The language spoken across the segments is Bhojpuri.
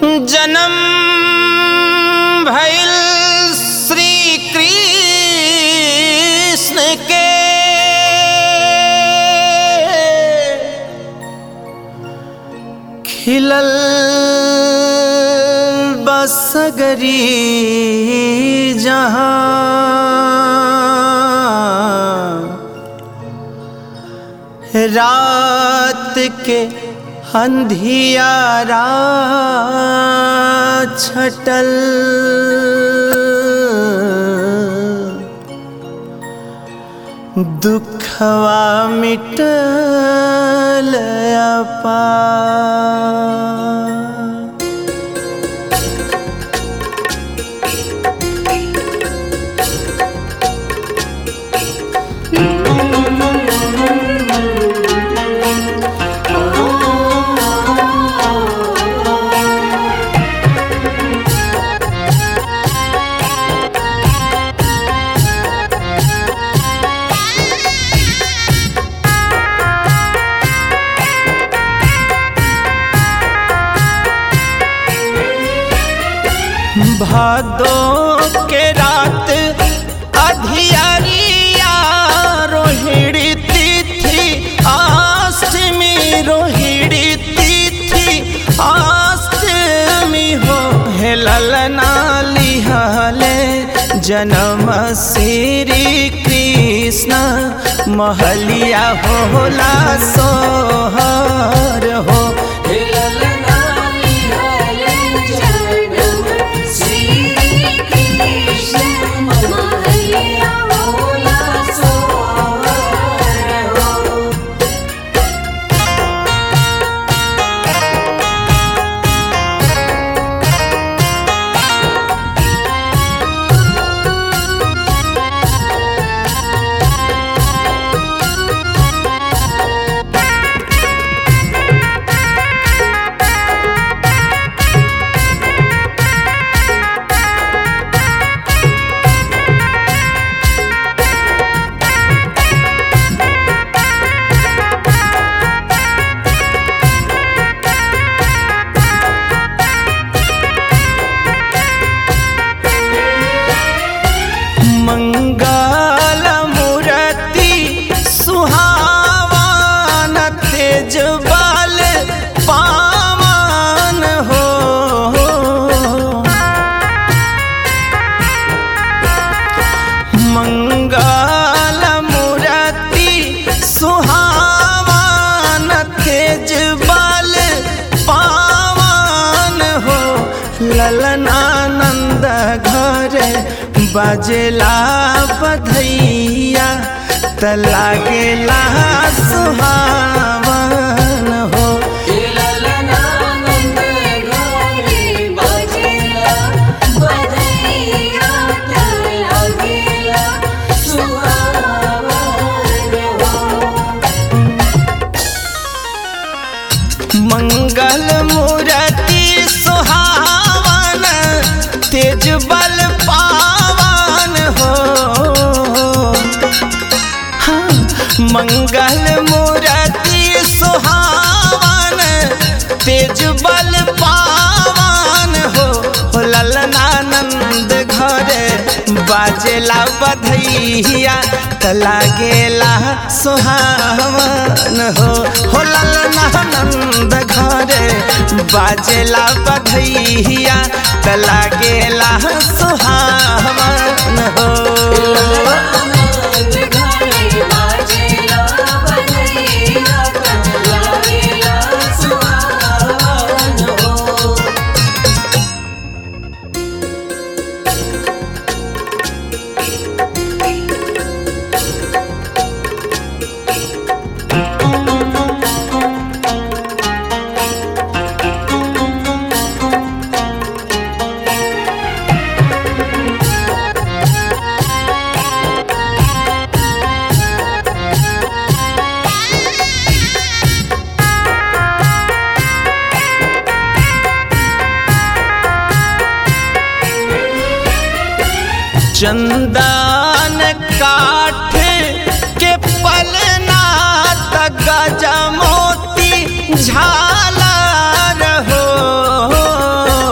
जन्म भइल श्री कृष्ण के खिलल बसगरी जहाँ रात के अंधियारा छटल दुखवा मिटल अपा भादो के रात अधियारिया रोहिणी तिथि अष्टमी रोहिणी तिथि अष्टमी हो हे ललना लिहले जन्म श्री कृष्ण महलिया होला सोहर हो मंगल मूर्ति सुहावन तेज बल पावन हो मंगल मूर्ति सुहावन तेज बल पावन हो ललनानंद घर बजला बधैया त लागेला सुहावन हो मंगल मूर्ति सुहावन तेज बल पावन हो हाँ, मंगल मूर्ति सुहावन तेज बल पावन हो हो ललनानंद घरे बाजेला बधैया त लागेला सुहावन हो हो ललनानंद घरे बाजेला बधैया त लागेला सुहावन हो चंदन काठ के पलना तक गजमोती झालर हो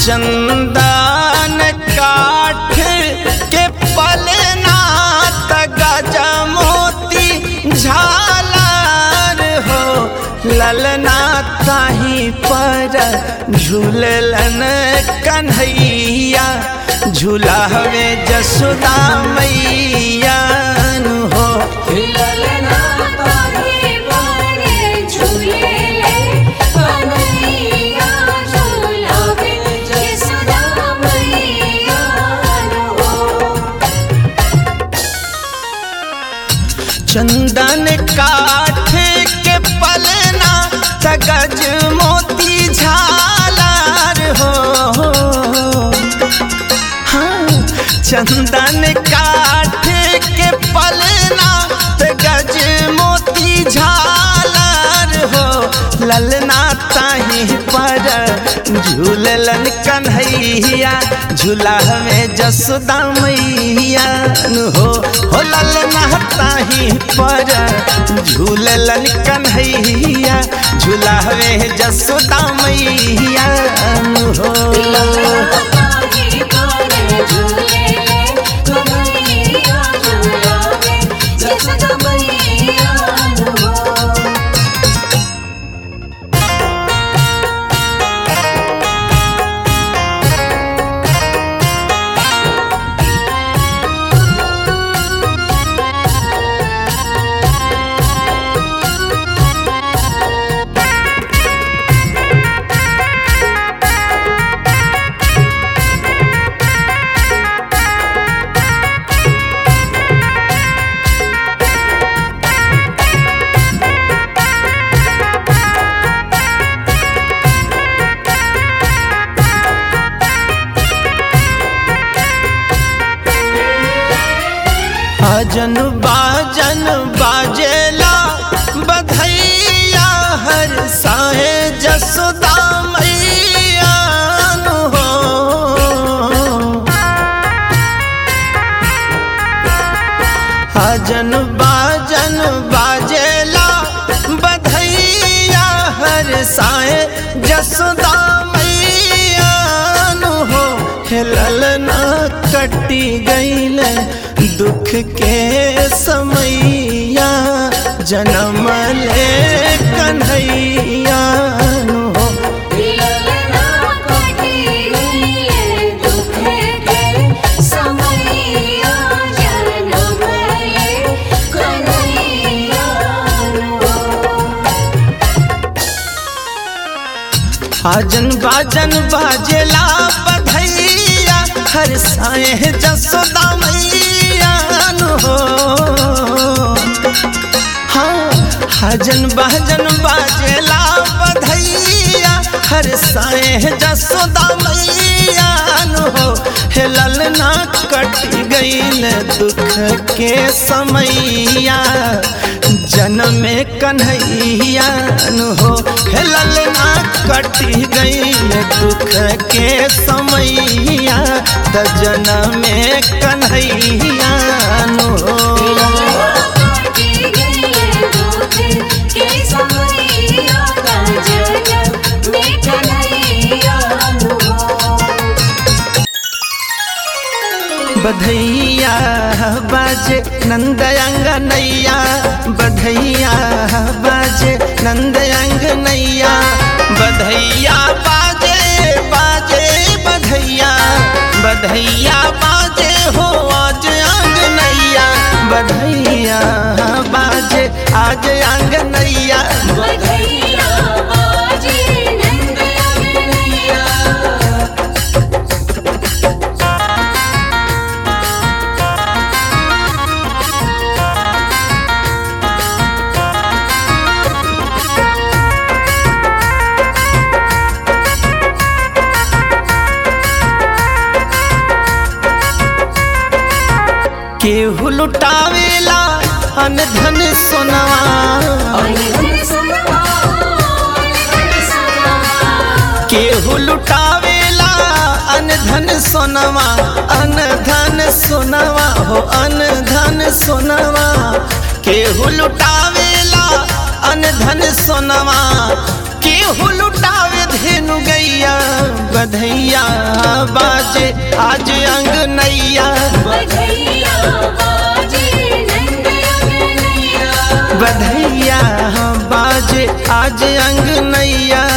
चंदन काठ के पलना तगज मोती झालर हो ललना ताही पर झूललन कन्हैया झूला हवे जसोदा मैया नु हो ललना ताही पर झूलेले कन्हैया झूलावे यशोदा मैया हो चंदन काठ के पलना तगज मोती झालर हो हाँ, चंदन काठ के पलना तगज मोती झालर हो ललना ताही पर झूललन कन्हैया झूला में जसोदा मैया नु हो हो ललना ताही पर झूललन कन्हैया झूला में जसोदा मैया नु हो ताही पर झूलेले कन्हैया झूलावे यशोदा मैया हो भजन बाजन बाजेला बधैया हर साहे जसोदा मैया नु हो भजन बाजन बाजेला बधैया हर साहे जसोदा मैया नु हो हेलल ना कटी गईले दुख के समैया जन्म ले कन्हैया नु हो ललना कटी गईले दुख के समैया जनम ले कन्हैया हो आजन बाजन बाजेला बधैया हर साए जसोदा मैया नु हो हाँ हजन बाजन बाजेला बधैया हर साए जसोदा मैया नु हो हे ललना कट गईल दुख के समैया जन्म कन्हैया नु हो हे ललना कट गईल दुख के समैया त जन्म कन्हैया नु हो कटी गईले दुख के समैया का जनम में कन्हैया हो बधैया बाजे नंदयंग नैया बधैया बाजे नंदयंग नैया बधैया बाजे बाजे बधैया बधैया बाजे हो आज अंग नैया बधैया बाजे आज अंग नैया बधैया बाजे नंद अगनैया केहू लुटावेला अन धन सोनवा अनधन सुनवा अनधन सुनवा केहू लुटावेला अन धन सोनवा अन धन सोनवा हो अन धन सोनवा केहू लुटावेला अन धन सोनवा केहू लुटावे धेनु गैया बधैया बाजे आज अंगनैया बधैया बाजे नंद अंगनैया बधैया बाजे आज अंगनैया